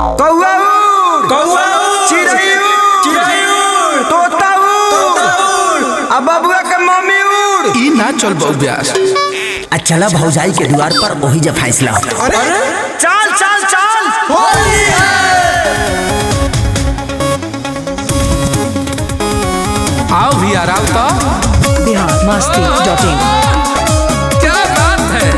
कौआ उड़ कौआ उड़, चिड़ै उड़ चिड़ै उड़, तोता उड़ आ बबुआ के मम्मी उड़ ई ना चल बौब्यास आ चला भौजाई के द्वार पर वही जब फैसला हो अरे चल चल चल होली है आओ भी आराम तो बिहार मस्ती डॉट इन क्या बात है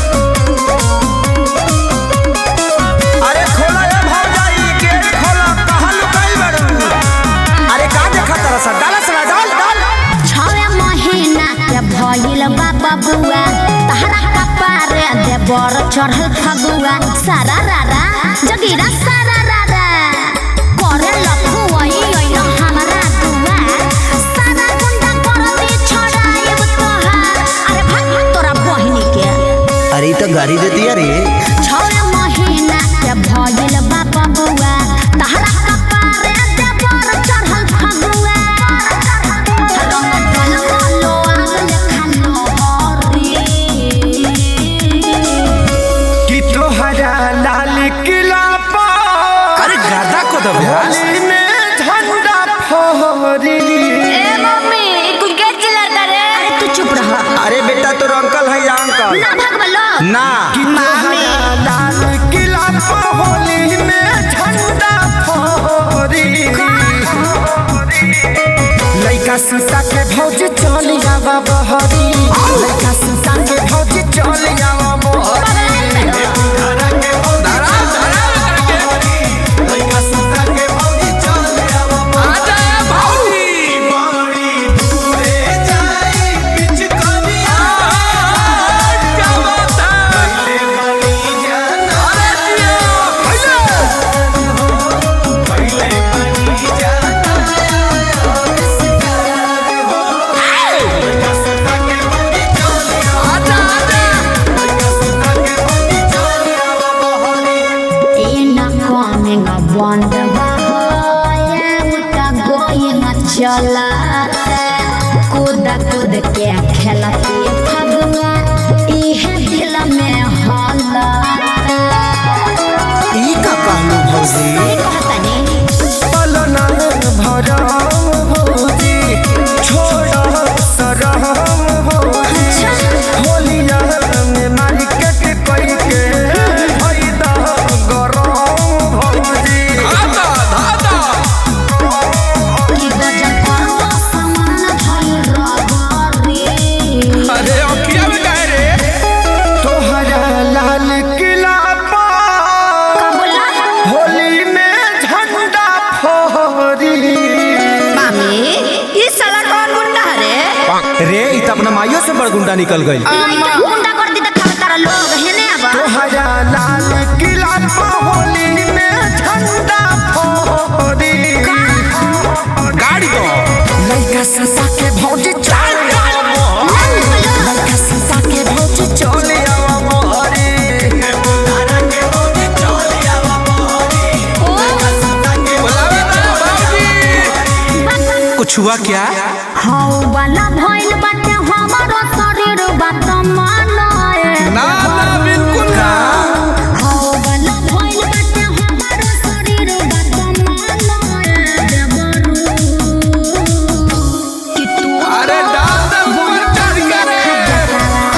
अरे खोला ए भौजाई गेट खोला कहाँ लुकाई बड़ू अरे का देखा तरह सा डाला सला डाल डाल छवे महीना के भइल बा बबुआ तहरा कपारे दे बर चढ़ल फगुआ सारा रारा जगीरा सारा रारा करे लखुआई ओइल हमरा दुआ सारा गुंडा कर दे छड़ाइब तोहार अरे भाग भाग तोरा बहिनी के अरे ई तो गाड़ी दे दिया रे छवे महीना के भइल बा बबुआ तहरा कपारे दे बर चढ़ल फगुआ रंग ढल खालो आग खालो हरी कि तोहरा लाल किला पर अरे गादा को दो ब्यास होली में झंडा फहरी ए मम्मी तू के चिल्लाता रे अरे तू चुप रह अरे बेटा तो अंकल है या अंकल ना भगवलो ना कि तोहरा लाल किला पर होली में झंडा फहरी लइका सुता के भौज चल आवा बहरी लइका सुता के भौज चल आवा बहरी लइका सुता के भौज चल आवा आजा भाई क्या बात है अरे दिया आजा आजा ए ना coming a wonder boy उता going a चला कूद कूद के खेलती फगुआ इहे दिल में होला ई का कहलू भौजी कहतनी पलना भरम भौजी छोड़ सरम भौजी होलिया में मार्केट कई के फायदा गरम भौजी धादा धादा कि गजब करवा समान भइल रगरी अरे अखिया में काहे रे तोहरा लाल किला पर कबुला होली में झंडा फहरी मामी ई साला कौन गुंडा रे रे इ त अपना माइयो से बड़ गुंडा निकल गई लइका गुंडा कर दी त खावे तारा लोग हेने अब तोहरा लाल किला पर होली में झंडा फहरी गाड़ी दो लइका ससा के भौज चल लइका ससा के भौज चल आवा मोहरी बुलावे ना भाऊजी कुछ हुआ क्या हौ वाला भइल बाटे हमारो शरीर बात मानाए ना ना बिल्कुल ना हौ वाला भइल बाटे हमारो शरीर बात मानाए देवरू कि तू अरे डाल दे ऊपर चढ़ के रे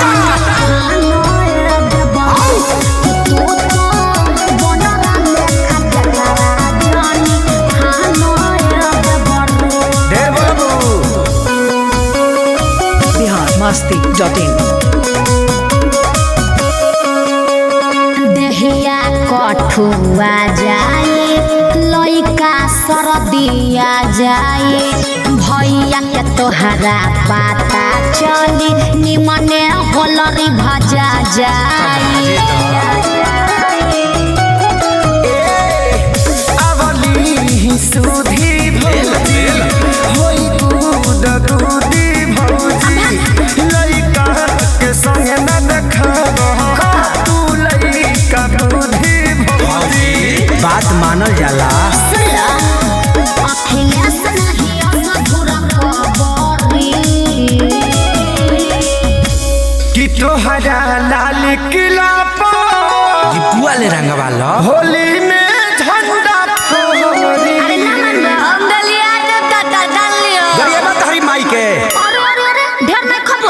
ढेर बाबू बिहार मस्ती डॉट इन देहिया कठुआ जाए लइका सरदिया जाए भैया के तोहरा पता चली निमने होलरी भजा जाए अवली सुधी भौजी होई दूध दूधी भौजी लइका के संग न देखा तू लइका दूधी भौजी बात मानल जाला अखिलेश नहीं अधूरा खबरी कि तोहरा लाल किला पर दीपुआ ले रंगवा लो होली में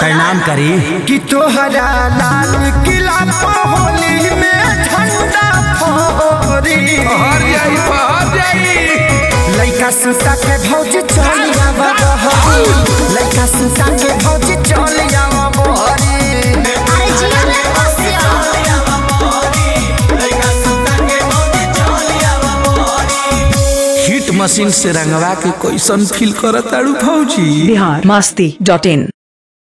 प्रणाम करी कि तोहरा लाल किला पर होली में झंडा फहरी पहर जाई पहर जाई लइका सुता के भौज चल आवा बहरी लइका सुता के भौज चल आवा बहरी अरे जिया रे बसिया हिट मशीन से रंगवा के कैसन फील करत ताड़ू भौजी बिहार मस्ती डॉट इन